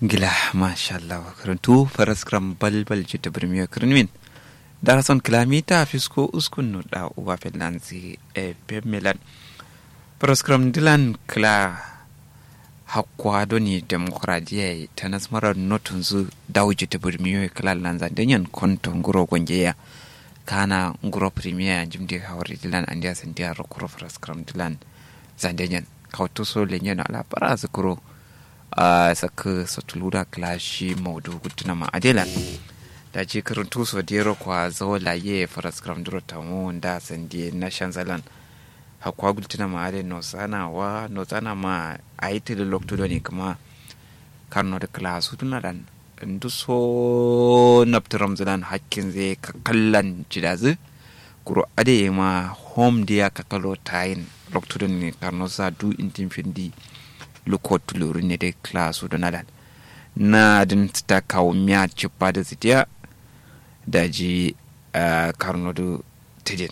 gila mashallah karantu faraskram balbal jita birmiya kirnmin darason kilomita fisko uskun no da uba finlansi e pemilan faraskram dilan kila hakwa doni demokradiya ta nasmarar notun zu dawo jita birmiya kila lanza danyan konton guro gwangeya kana nguro premier jimdi hawari dilan andiya sandiya rokuro faraskram dilan zandanyan kawto so lenyan ala para zakuro a saka satulura klashi maudu guduna ma adela da ce karantu so dero kwa zo laye faras kram duro tamu da sandi na shanzalan hakwa guduna ma ade no sana wa no sana ma aiti da lokto ne kuma karno da klasu tuna dan ndu so naptaram zalan hakkin zai kakallan jidazu kuro ade ma home dia kakalo tayin lokto ne karno sa du intin findi lukot lori ne dai klasu da nadan na din ta kawo miya cipa da zitiya da ji karno da tidin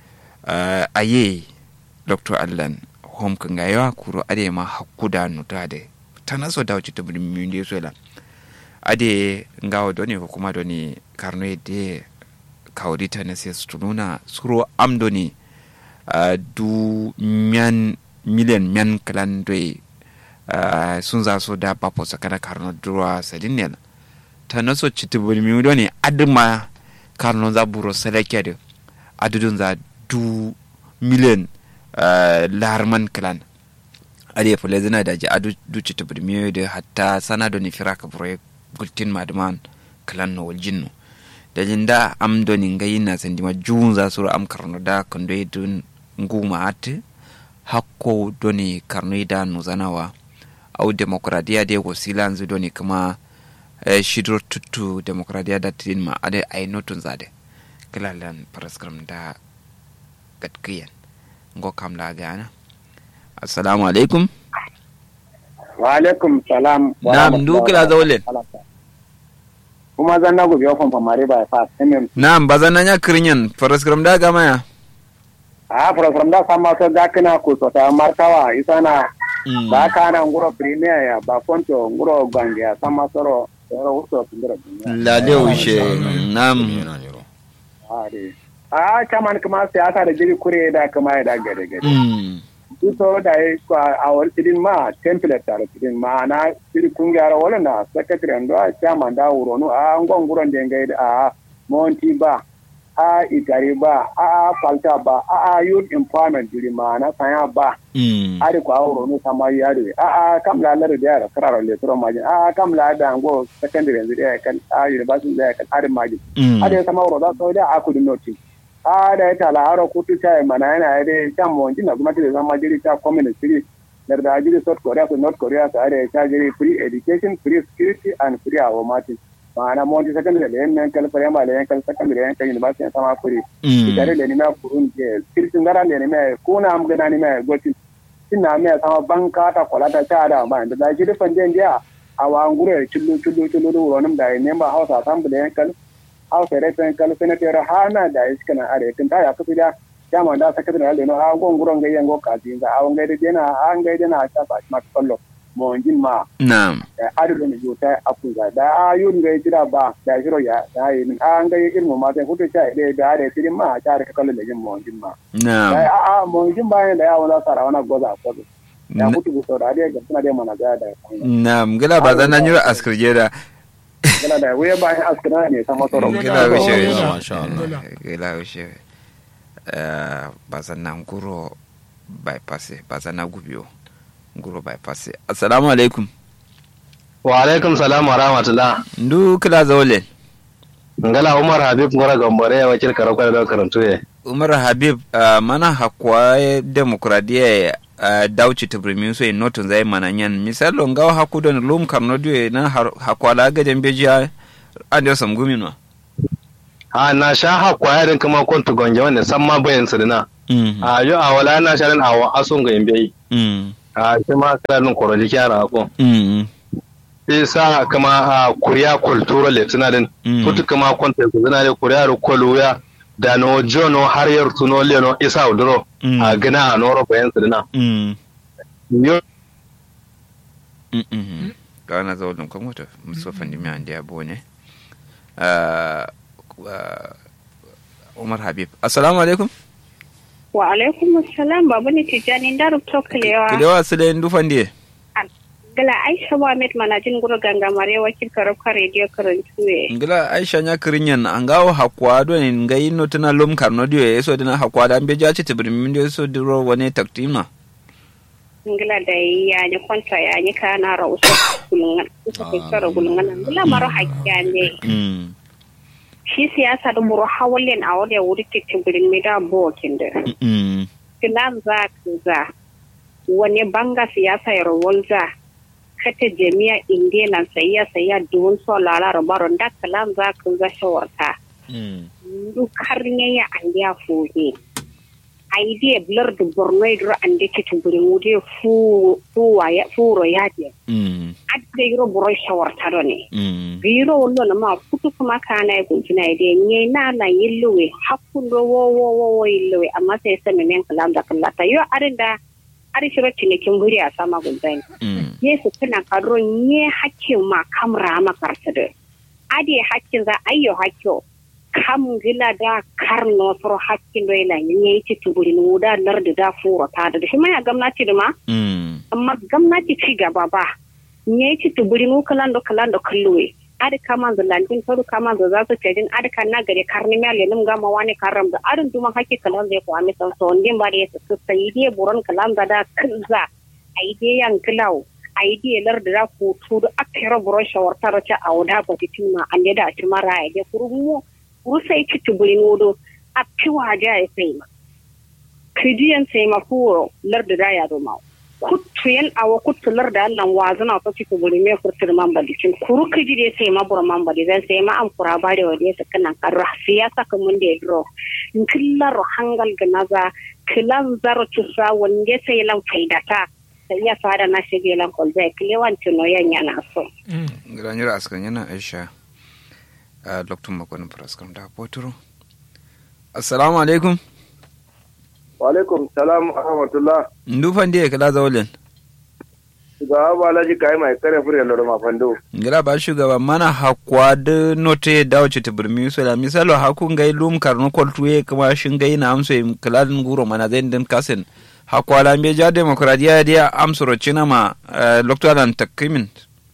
aye dr allan hom kan ga yawa kuro ade ma hakku da nuta da ta naso da wuce ta budin min da sola ade ngawo doni ko kuma doni karno de kawrita na sai su nuna suro am doni du miyan miliyan miyan kalan doi Uh, sun za su da papo sakana karno durwa sadinel ta naso chiti bulmi do ne aduma karno za buro seleke de adudun za du million uh, larman klan ade fule zina da ji adu du chiti bulmi de hatta sana do ni firaka buro gultin madman klan no waljinno da jinda am do ni ngayi na sandima jun za su am karno da kondo dun nguma ate hakko do ni karno da nuzanawa au demokradiya de go silanzu doni kuma eh, shidro tuttu demokradiya da tin ma ade ay notun zade kilalan paraskram da gatkiyan ngo kam la gana assalamu alaikum wa alaikum salam nam du kila zawlen kuma zan na gobe ofan famare ba fa mm nam bazan nya kirinyan paraskram da gama ya a program da sama to dakina ku so ta martawa isana ba ka na nguro premier ya ba fonto nguro gwange ya sama soro soro uso tundura la de ushe nam ari a kaman kuma siyasa da jiri kure da kuma ya da gare gare mm ito da yi a wani tidin ma template tare tidin ma na tiri kungiyar wala na secretary ando a chairman da wuro no a ngon nguron da ngai a monti ba a itare ba a falta ba a youth empowerment jiri ma na sanya ba mm ari ko awro no sama yare a a kam la lar da yara kararo le tro majin a kam la da ngo secondary yanzu da kan a university da kan ari majin mm ari sama wuro da so da aku di noti a da ta la haro kutu ta mana yana da kan mo jina kuma ta zama jiri ta community dar da jiri south korea to north korea ta are ta jiri free education free security and free our martin ma'ana mo ji secondary da yan kan primary da yan kan secondary yan kan university sama free tare da ni ma kurun ke security ngara da ni ma kuna am gana ni ma gotin ina mai sama banka ta kwalata ta da ba da da jiri fande dia a wa ngure chullu chullu chullu do ronum da ne ba hausa assembly yan kan hausa da yan kan senator hana da iska na are kin ta ya kafi da jama da sakatare da no a gon guron ga yango ka din ga awon ga da dena an ga dena ta ba ma kallo mo jin ma nam adu ne jota apu ga da ayun ga jira ba da jiro ya da yin an ga ilmu ma sai hutu ta da da da tidin ma ta da kallo da jin mo jin ma nam a a mo jin ba da ya wala sara wana goza ko ya hutu ku da da ga tana da mana ga da nam gila bazan nan yura askirje da gala da waye ba ya askana ne sama soro gila wishe Masha Allah. gila wishe bazan nan guro bypass bazan na gubiyo guro bypass assalamu alaikum wa alaikum salam wa rahmatullah ndu kila zawlen ngala umar habib ngora gambare wakil karakwa da karantu ye umar habib uh, mana hakwa demokradiya uh, dauci tibrimin so in notun zai mana yan misalo ngawa haku don lum karno diwe na har- hakwa la gajen bejiya ande sam gumino ha na sha hakwa ya din kuma kontu gonje wanda san ma bayan sirna mm a yo a wala na sha din awa asun ga imbe mm a shi ma kala din koroji kyara ko mm sai sa kama a kuriya kultura le tuna din Mm. kutu kama kontu ku zina le kuriya ro koluya da no jono har yar tuno le no isa udro Mm. a gina a noro bayan sirna mm yo mm mm dana zawolum ko moto muso fandi mi andi abone umar habib assalamu alaikum wa alaikum assalam babu ne tijani da rubto kalewa kilewa sile ndu fandi gala aisha mohammed manajin guru ganga mare wakil karabka radio karantuwe ngila aisha nya kirinyan angawo hakwa do ne ngai no tana lum karno dio yeso dina hakwa da ambe jaci tibrim min dio so diro wane taktima ngila da ya ni kwanta ya ni kana ra uso kulungan uso ke kara kulungan ngila maro hakya ne mm shi siyasa da muro hawalin a wadda wuri titin birin mai da bokin da mm kilan za ka za wani banga siyasa ya rawalza kata jami'a indiya sayya sayya duwun so lalara baron da kalan za ka za shawarta mm duk har ne ya an ya fuhe idea blur da borno idro an da ke tumburin wude furo ya je mm adda yiro buro shawarta do ne mm biro wollo na ma futu kuma kana e kuntina ide nye na na yilluwe hakkundo wo wo wo wo yilluwe amma sai sai men kalam da kallata yo arinda ari shiro cinikin buri a sama gunzai mm yesu kana kadro nye hakkin ma kamra ma karsade ade hakkin za ayyo hakko kam gila da karno soro hakkin do ila nye ci tuburi nu da lardi da furo ta da shi ma ya gwamnati da ma mm amma gwamnati ci gaba ba nye ci tuburi nu kalando kalando kalluwe adi kama da lantin toru kama da za su cejin adi kan na gare karni mele nim gama wani karam da adin duma haki kalan zai ko ami san so ndin ba da yasa su sai dai buron kalan da da kinza ai dai yan kilau ai dai lar da ku tu da akira buron shawarta da ta auda ba titin ma an da ci mara ai dai kurumu kuru sai ci tuburin wodo a piwa ja ya sai ma kidiyan sai ma furo lar da da ya do ma kuttu yan awa kuttu lar da Allah wazana to ci tuburi me furtir man badi cin kuru kiji de sai ma bura man badi zan sai ma an kura bare wa de sakana karra siyasa ka mun de dro killar hangal ganaza kilan zaro tusa wande sai lan faidata sai ya fara na shige lan kolzai kilewan tuno yan yana so granjira askan yana aisha a lokacin makonin faraskam da poturo assalamu alaikum wa alaikum salam wa rahmatullah ndu fandi e kala zawolin ga ba laji kai mai kare fure loro ma fando ngira ba shugaba mana hakwa da note dawo ci tibirmi so da misalo haku ngai lum karno koltuye kuma shin gai na amso im kaladin guro mana zai din kasin hakwa la mbe ja demokradiya dia amsoro china ma loktalan takimin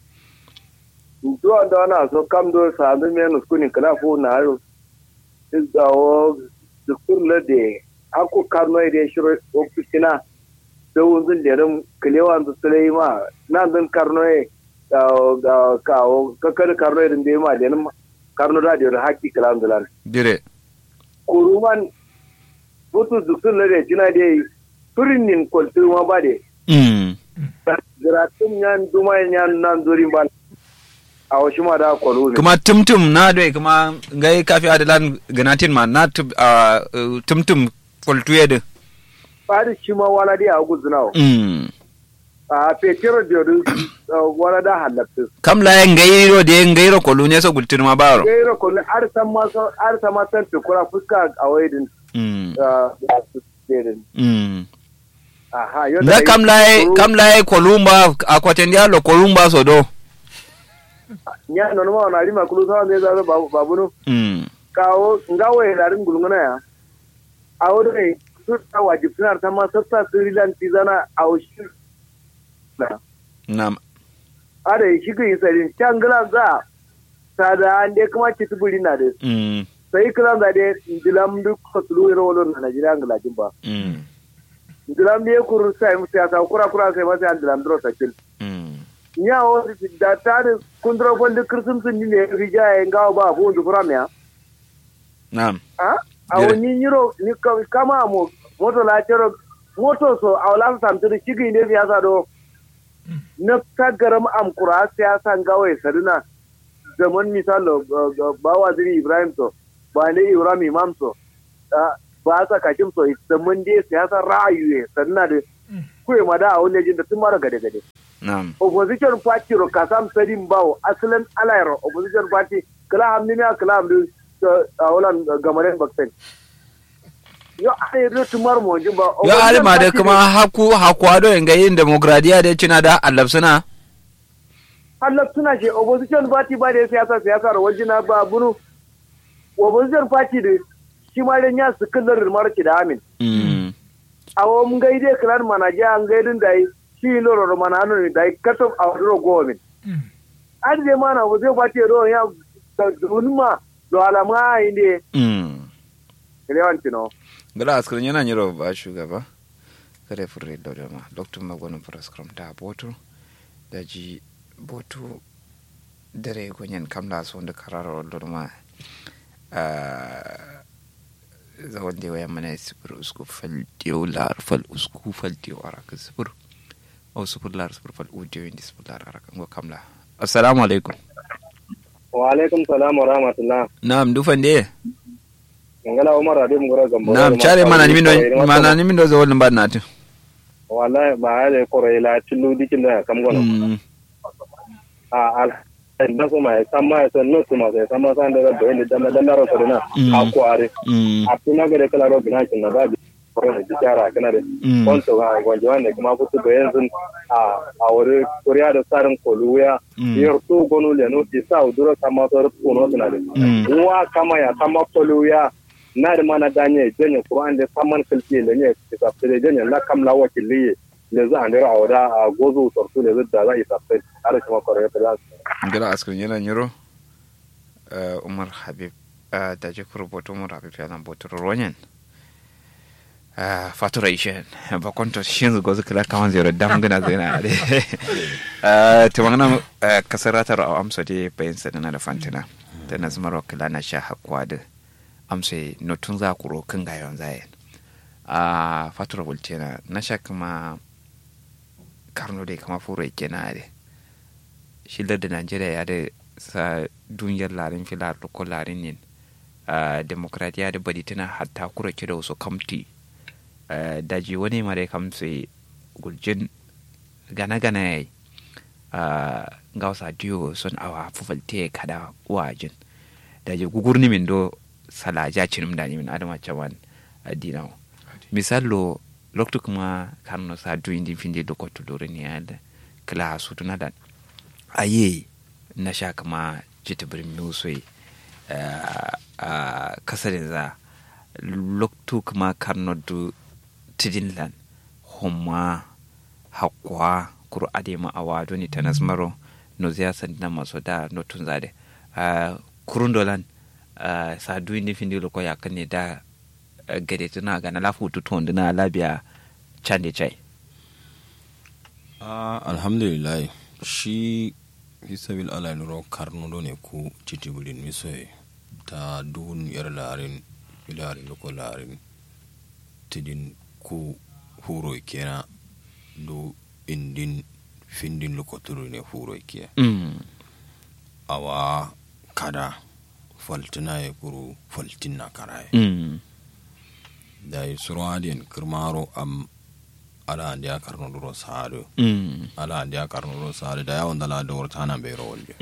duwa da ana so kam do sa da me no skuni kala fu na ro is da o dukur le de aku karno ide shiro ofitina da wunzun da ran kilewan da sulai ma nan dan karno e ga ka o kakar karno irin da ma da nan karno da da haki kalan dalan dire kuruman butu dukur le de jina de turinin koltu ma ba de mm gratun yan duma yan nan durin ba a wasu ma da kwalo ne kuma tumtum na doi kuma ngai kafi adalan ganatin ma na tub- a, uh, tumtum koltuye de fari shi ma wala dai a guzuna mm a fetero da yau wala da halatta kam la ya ngairo de ngairo kolune so gultin ma baro gairo ko ar san ma so ar san ma tan tukura fuska a waidin mm da su dedin mm aha yau da kam la ya- kam la ya kolumba akwaten dialo kolumba so do nya non ma na rima kulu sa ne za babu babu no mm kawo ngawo ya darin gulungana ya a wurin su ta wajib suna ta ma sassa su rilan tizana a wasu na ada shi ga yi tsarin can gila za ta da an dai kuma ci tuburi na da mm sai kila za da dilam duk fasulu ro wolo na Najeriya ngala jin ba mm dilam ne kuru sai mu sai ta kura kura sai ma sai an dilam dro sakil mm nya o da ta da kundro fon da kursun sun ne rija ya ngawo ba fu ndu fura me na a a Yere. woni nyiro ni ka- kama mo moto la chero moto so awlan sam tu shigi ne biya sa do na tagaram am kura siyasa ngawo ya saduna zaman misalo ba waziri ibrahim so ba ne ibrahim imam so ah, ba sa kakim so zaman dai siyasa ra'ayi ya saduna da kuwa ma da a wani jin da tun mara gade gade na opposition party ro kasam sadin bawo asalin alayro opposition party kala hamni ne kala hamni a wulan gamaren baksen yo ai ro tumar mo jin ba yo alima da kuma haku hakwado ngayin demokradiya da cina da allabsuna Allah suna ce opposition party ba da siyasa siyasa wajen na ba bunu opposition party da shi ma dan ya su kallar marki da amin Mm. awo mun gaide klan manaja an gaidin da yi shi loro mana anu da yi cut off our ro government an je mana ba zai party ro ya da dunma do alama inde Mm. rewanti no gala askar yana nyiro ba shugaba kare furre da ma dr magonin proskram da botu da ji botu dare gonyen kamla so da kararo lorma za wanda ya mana sifir usku fal diyo lar fal usku fal diyo araka sifir o sifir lar sifir fal udiyo indi sifir lar araka ngo kamla assalamu alaikum wa alaikum salam wa rahmatullah na'am dufan de ngala umar ade mu gora gambo na'am chare mana ni mindo mana ni mindo zo wannan ba na tin wallahi ba ale koro ila tilu dikin da kam gono Mm. a al da so mai samma so no to ma samma san da da inda da da ro so na Mm. a kware Mm. a tuna ga da kala ro bina kin na ba bi koro ne jara kana da Mm. konto ga gonje wanda kuma kutu da yanzu a a wuri kuriya da tsarin koluya Mm. yar to gonu le no isa uduro samma to ro no tuna da Mm. wa kama ya kama koluya na da mana danye jenye qur'an da samman kalki le ne isa fere jenye la kam la wakili le za andira awda a gozo tortu le da za isa fere ara kuma koro ya fere gila askrin yana nyiro uh, umar habib uh, da je rubuta umar habib yana botar ronyan uh, fatura ishen ba kwanto shin zugo zuka la kawan zero dam gana zina de uh, to magana uh, kasaratar a amsa de bayan sadana da fantina da na zama rokila na sha hakwa da amsa notun za ku rokin gayon zayen a fatura bultena na sha kuma karno dai kama furo kenan de shilar da najeriya ya da sa duniyar larin filar ko larin yin demokratiya da bari tana hatta kura kira wasu kamti daji wani mare kamse guljin gana-gana ya yi ga wasa diyo sun awa fufalte kada wajin daji gugurni min do salaja cinim da min adama cawan adinawo misalo loktu kuma karno sa duyin din finde do kotu lori ne ya da kila su tuna da aye na sha kama jita birnin musoi a kasarin za loktu kuma karno du tidinlan homma hakwa kuru adema awa doni tanas maro no zia sandina maso da no tunzade kurundolan sa du indi findi loko yakane da gade tuna ga na lafu tuton dina labiya chande chai alhamdulillah shi hisabil ala nuro karnudo ne ku citibirin misoye ta dun yar larin ilarin loko larin tidin ku huro kena do indin findin loko turu ne huro ke awa kada faltina ya kuru faltin na karaye da yi surwadin kirmaro am ala andi a karno duro saado ala andi a karno duro saado da yawon dala da wurta na bai rawar je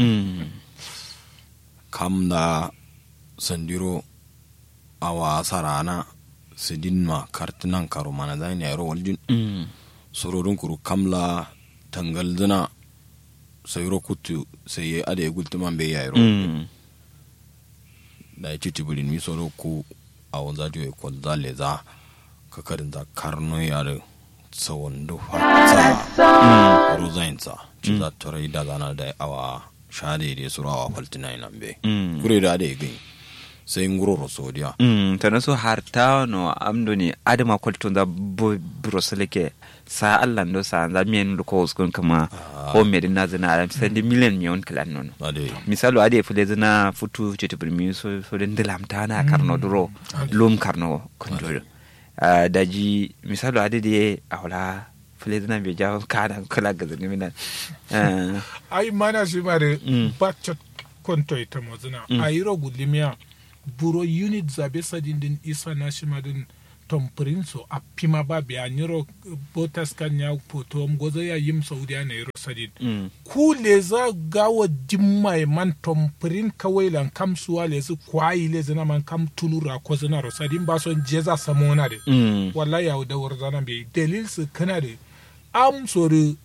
kam da sandiro a wasa rana sidin ma kartinan karo mana da ne rawar jin surorin kuru kamla tangal dina sayro kutu sai ya ada ya gultuman bai yayi rawar da ya ci tibirin mi soro ku a wanza jiwa kwal zale za kakarin za karno yare tsawon dufa sa rozain sa ci za ta rai da zana da awa shade da su rawa faltina nan be kure da da gai sai nguro sodiya ta na so har ta no amdo ni adama kwalton da broseleke sa allah ndo sa za miyen lu ko uskun kama ko me din na zina alam sai di million mi on kala non misalo ade fule zina futu chete primi so so den dilam ta na karno duro lum karno konjoro daji misalo ade de awla fule zina be jawo kana kala ga zini mina ai mana shi mare bacot konto ita mozina ayiro gudlimia buro unit zabe sadin din isa na shi madin tompirin so a pima ba biya nyiro botas kan ya poto gozo ya yim saudiya na yiro sadin ku le za gawa dimma man tompirin kawai lan kam suwa le su kwayi le zana man kam tulura ko zana ro sadin ba son jeza samona de wallahi ya da war zana be dalil su kana de am sori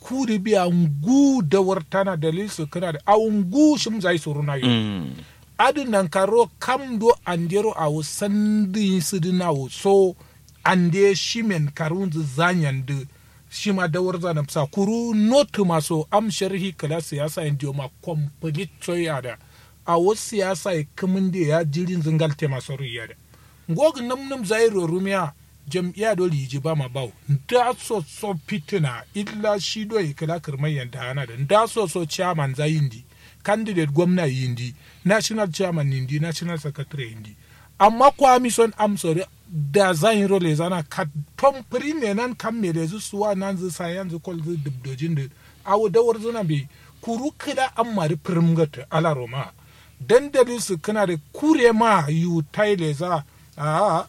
kuri biya ngu da wartana dalil su kana da a ngu shim zai suru na yo Mm. adi nan karo kam do andero a wo sandi sidina wo so ande shimen karunzu zanyan de shima da warza na psa kuru notu maso am sharhi kala siyasa indio ma complete choya da a wo siyasa e kamun de ya jirin zingal te maso riya da ngog nam nam zairo rumiya jam'iyya do liji ba ma bawo da so so fitina illa shi do e kala kirmai yanda hana da da so so chairman zayindi candidate gwamna yindi national chairman yindi national secretary yindi amma kwami son am sori da zan role zana ka tom ne nan kan me da zu suwa nan zu sayan zu kol zu dubdojin da awu da war zuna bi kuru kida an mari primgata ala roma dandalin su kana da kure ma yu taile za a